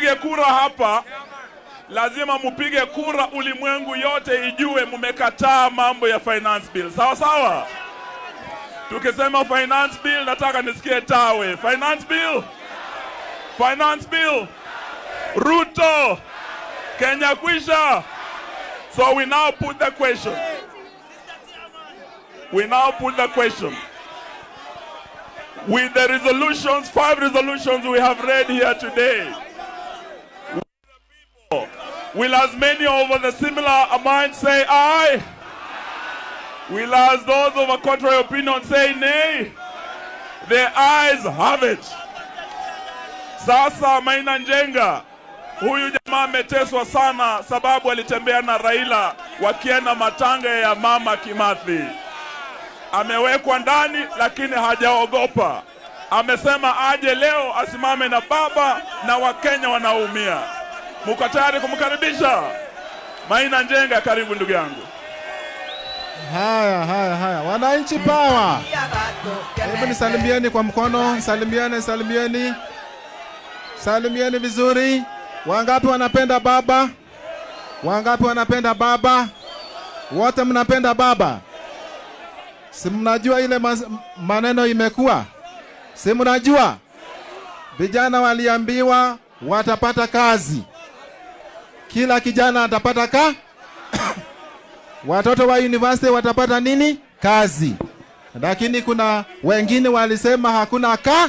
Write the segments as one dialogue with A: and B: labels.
A: mupige kura hapa, lazima mupige kura, ulimwengu yote ijue mumekataa mambo ya finance bill, sawa sawa. Tukisema finance bill, nataka nisikie tawe. Finance bill, finance bill, Ruto, Kenya kwisha. So we now put the question. We now put the question. With the resolutions, five resolutions we have read here today, will as many over the similar mind say aye? Will as those of a contrary opinion say nay? The ayes have it. Sasa Maina Njenga, huyu jamaa ameteswa sana sababu alitembea na Raila wakienda matanga ya mama Kimathi. Amewekwa ndani lakini hajaogopa. Amesema aje leo asimame na baba na Wakenya wanaumia. Muko tayari kumkaribisha Maina Njenga? Karibu ndugu yangu.
B: Haya, haya, haya, wananchi pawa, hebu nisalimieni kwa mkono, salimieni, salimieni, salimieni vizuri. Wangapi wanapenda baba? Wangapi wanapenda baba? Wote mnapenda baba? Si mnajua ile mas- maneno imekuwa, si mnajua vijana waliambiwa watapata kazi, kila kijana atapata ka watoto wa university watapata nini? Kazi. Lakini kuna wengine walisema hakuna ka.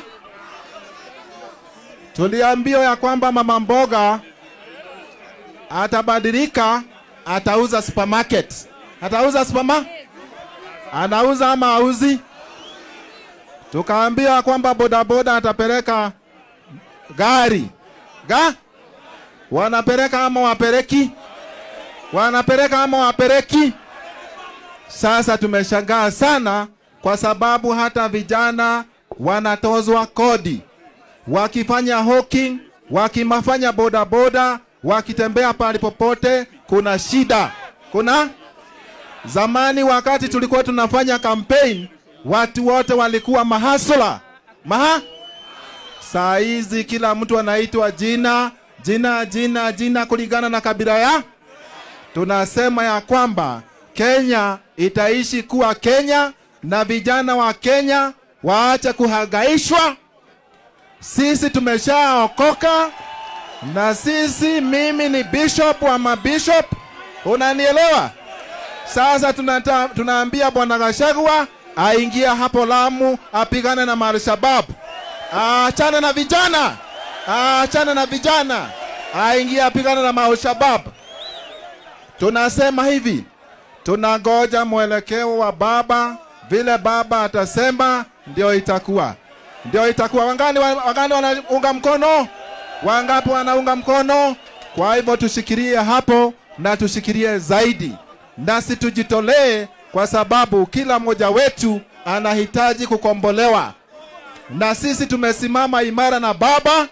B: Tuliambiwa ya kwamba mama mboga atabadilika, atauza supermarket. Atauza superma? Anauza ama auzi? Tukaambiwa kwamba bodaboda atapeleka gari. Ga? Wanapeleka ama wapeleki? wanapeleka ama wapeleki? Sasa tumeshangaa sana, kwa sababu hata vijana wanatozwa kodi wakifanya hawking, wakimafanya bodaboda, wakitembea pale popote, kuna shida. Kuna zamani, wakati tulikuwa tunafanya campaign, watu wote walikuwa mahasula maha. Saa hizi kila mtu anaitwa jina jina jina jina kulingana na kabila ya tunasema ya kwamba Kenya itaishi kuwa Kenya na vijana wa Kenya waache kuhangaishwa. Sisi tumeshaokoka na sisi, mimi ni bishop wa mabishop, unanielewa? Sasa tunata, tunaambia bwana Gachagua aingia hapo Lamu apigane na Marshababu, aachane na vijana, aachane na vijana, aingie apigane na Marshababu. Tunasema hivi, tunangoja mwelekeo wa baba, vile baba atasema ndio itakuwa, ndio itakuwa. Wangani, wangani wanaunga mkono? Wangapi wanaunga mkono? Kwa hivyo tushikilie hapo na tushikilie zaidi, nasi tujitolee, kwa sababu kila mmoja wetu anahitaji kukombolewa, na sisi tumesimama imara na baba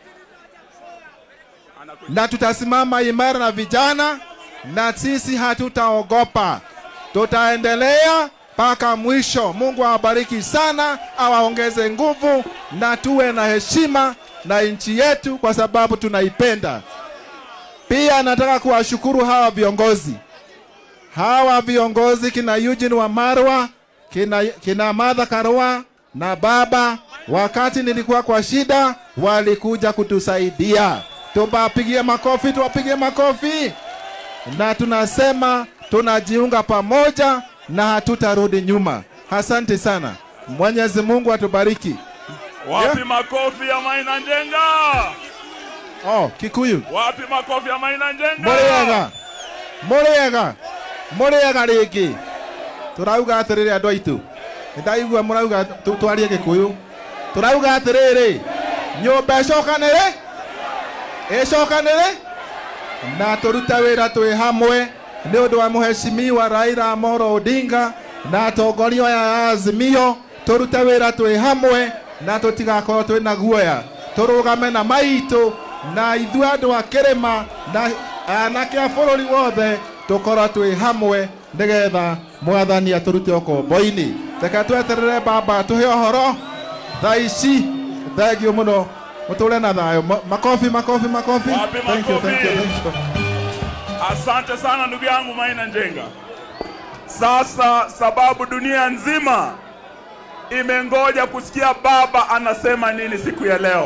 B: na tutasimama imara na vijana na sisi hatutaogopa, tutaendelea mpaka mwisho. Mungu awabariki sana, awaongeze nguvu na tuwe na heshima na nchi yetu, kwa sababu tunaipenda. Pia nataka kuwashukuru hawa viongozi, hawa viongozi kina Eugene Wamarwa, kina, kina Martha Karua na baba, wakati nilikuwa kwa shida, walikuja kutusaidia. Tuwapigie makofi, tuwapigie makofi na tunasema tunajiunga pamoja na hatutarudi nyuma. Asante sana, Mwenyezi Mungu atubariki.
A: Wapi
B: Yeah.
A: makofi ya Maina Njenga?
B: Oh, Kikuyu
A: Wapi makofi ya Maina Njenga?
B: mũrĩega mũrĩega mũrĩega rĩngĩ tũrauga atĩrĩrĩ andũ aitũ nĩndaigua mũrauga tu- twarie gĩkũyũ tũrauga atĩrĩrĩ nyũmba ĩcokanĩre ĩcokanĩre na tũrute wĩra twĩ hamwe nĩ ũndũ wa mũheshimiwa Raila Amolo Odinga na atongoria aya ya Azimio tũrute wĩra twĩ hamwe na tũtigakorwo twĩ na guoya tũrũgame na maitũ na ithuĩ andũ a kĩrĩma na anake a bũrũri wothe tũkorwo twĩ hamwe nĩgetha mwathani atũrute ũkombo-inĩ reke tweterere baba tũhe ũhoro thaa ici thengiũ mũno mutule na thayo Ma- makofi makofi makofi
A: Wapi
B: thank you thank you
A: makofi?
B: thank you
A: Asante sana ndugu yangu Maina Njenga. Sasa sababu dunia nzima imengoja kusikia baba anasema nini siku ya leo,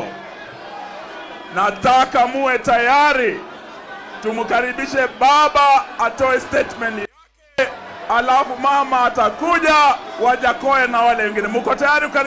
A: nataka muwe tayari, tumkaribishe baba atoe statement yake, alafu mama atakuja, Wajakoya na wale wengine. Muko tayari?